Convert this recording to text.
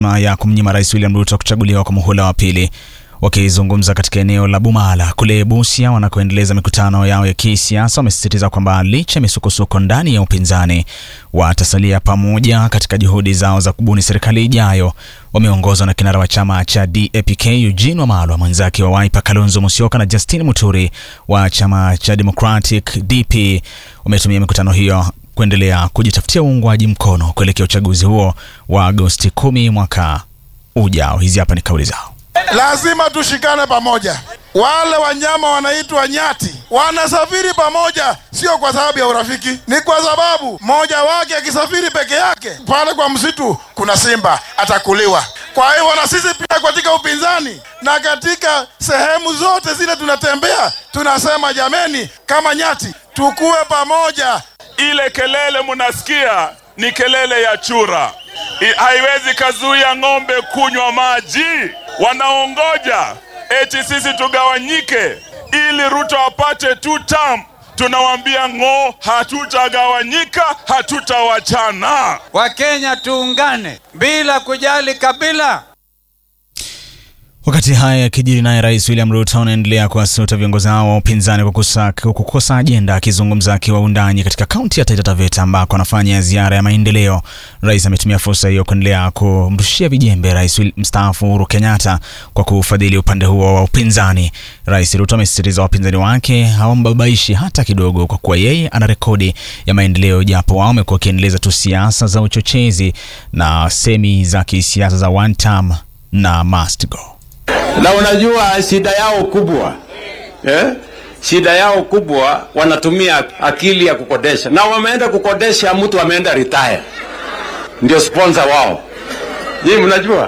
ya kumnyima Rais William Ruto kuchaguliwa kwa muhula wa pili. Wakizungumza katika eneo la Bumala kule Busia wanakoendeleza mikutano yao ya kisiasa, wamesisitiza kwamba licha ya misukosuko ndani ya upinzani watasalia pamoja katika juhudi zao za kubuni serikali ijayo. Wameongozwa na kinara wa chama cha DAP-K Eugene Wamalwa, mwenzake wa Wiper Kalonzo Musyoka na Justin Muturi wa chama cha Democratic DP. Wametumia mikutano hiyo kuendelea kujitafutia uungwaji mkono kuelekea uchaguzi huo wa Agosti kumi mwaka ujao. Hizi hapa ni kauli zao. Lazima tushikane pamoja. Wale wanyama wanaitwa nyati wanasafiri pamoja, sio kwa sababu ya urafiki, ni kwa sababu mmoja wake akisafiri peke yake pale kwa msitu, kuna simba atakuliwa. Kwa hivyo na sisi pia katika upinzani na katika sehemu zote zile tunatembea, tunasema jameni, kama nyati tukue pamoja. Ile kelele munasikia ni kelele ya chura, I, haiwezi kazuia ng'ombe kunywa maji. Wanaongoja eti sisi tugawanyike ili Ruto apate two term. Tunawambia ng'o, hatutagawanyika, hatutawachana. Wakenya tuungane bila kujali kabila. Wakati haya yakijiri, naye Rais William Ruto anaendelea kuwasuta viongozi hao wa upinzani kwa kukosa, kukosa ajenda. Akizungumza akiwa undani katika kaunti ya Taita Taveta ambako anafanya ziara ya maendeleo, rais ametumia fursa hiyo kuendelea kumrushia vijembe rais mstaafu Uhuru Kenyatta kwa kufadhili upande huo wa upinzani. Rais Ruto amesisitiza wapinzani wake hawambabaishi hata kidogo, kwa kuwa yeye ana rekodi ya maendeleo, japo wao wamekuwa wakiendeleza tu siasa za uchochezi na semi za kisiasa za one term na must go na unajua shida yao kubwa eh? Shida yao kubwa wanatumia akili ya kukodesha, na wameenda kukodesha mtu ameenda retire, ndio sponsor wao. Hii mnajua